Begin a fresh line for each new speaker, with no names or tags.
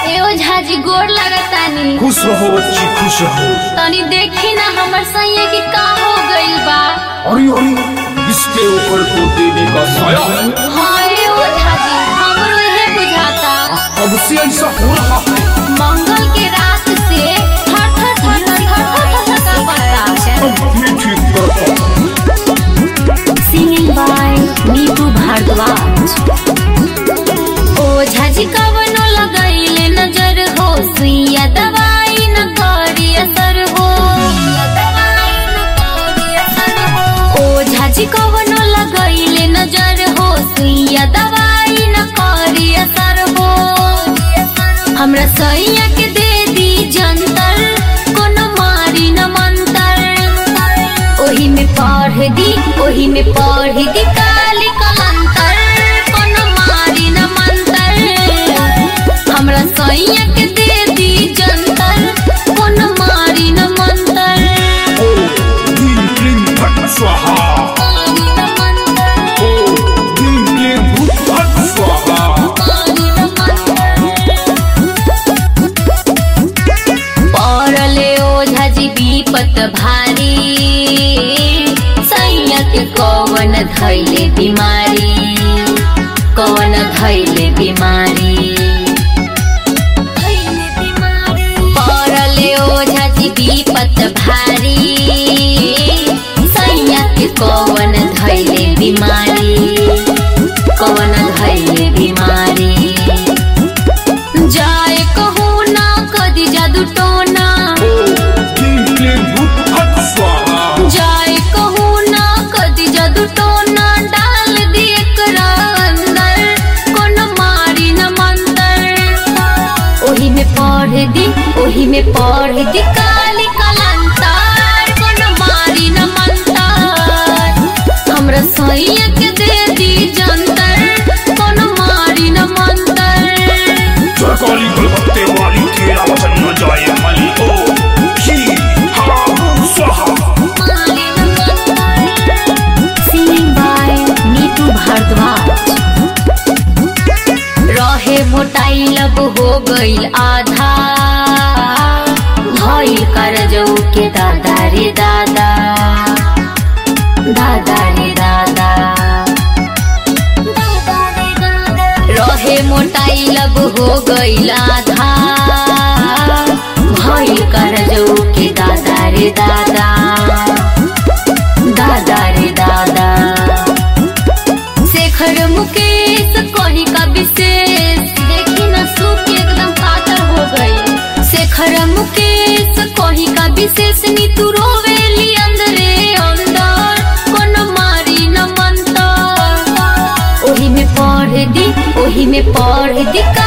ए ओझाजी गोर लगतानी
खुश रहो बच्ची खुश रहो
तनी देखी ना हमर सैया के का हो गइल बा
अरे अरे इसके ऊपर तो देवी का साया है
हाँ ए ओझाजी हमरो इहे बुझाता
कब से ऐसा हो रहा है
मंगल के रात से थर थर थर थर थर थर थर का पड़ता
अब भी ठीक करता हूँ
सिंगिंग बाय नीतू भारद्वाज ओझाजी कवनो लगैले नजर हो सुइया दवाई न करी असर हो ओझाजी कवनो लगैले नजर हो सुइया दवाई न करी असर हो हमरा सैया के दे दी जंतर कोनो मारी न मंतर ओही में पढ़ दी ओही में पढ़ दी काली कलंतर कोनो मारी न मंतर हमरा सैया के दे दी जंतर कोनो मारी न मंतर
ओ दिन क्लीन फट स्वाहा
मारी न मंतर
ओ दिन क्लीन भूत फट स्वाहा
मारी न मंतर पड़ले ओझाजी विपत भारी सैया के कवन धैले बीमारी कवन धैले बीमारी पड़ले ओझाजी विपत भारी सैया के कवन धैले बीमारी कवन धैले बीमारी जाए कहूँ ना कदी जादू टोना
ओ दिन क्लीन भूत फट स्वाहा
जाए कहूँ ना कदी जादू टोना डाल दी एकरा अंदर कोनो मारी न मंतर ओही में पढ़ दी ओही में पढ़ दी काली कलंतर कोनो मारी न मंतर हमरा सैया के दे दी जंतर कोनो मारी न मंतर
सरकारी कलकत्ते वाली तेरा वचन न जाए मली ओ ही हा भू स्वाहा
Singing by नीतू भारद्वाज रहे मोटाई लब हो गईल आधा भइल करजौ के दादा रे दादा दादा रे दादा रहे मोटाई लब हो गईल आधा भइल करजौ के दादा रे दादा दादा रे दादा शेखर मुकेश कहीं का विशेष देखी न सूख के एकदम पातर हो गई शेखर मुकेश कहीं का विशेष नीतू रोवेली अंदरे अंदर कोनो मारी न मंतर ओही में पढ़ दी ओही में पढ़ दी का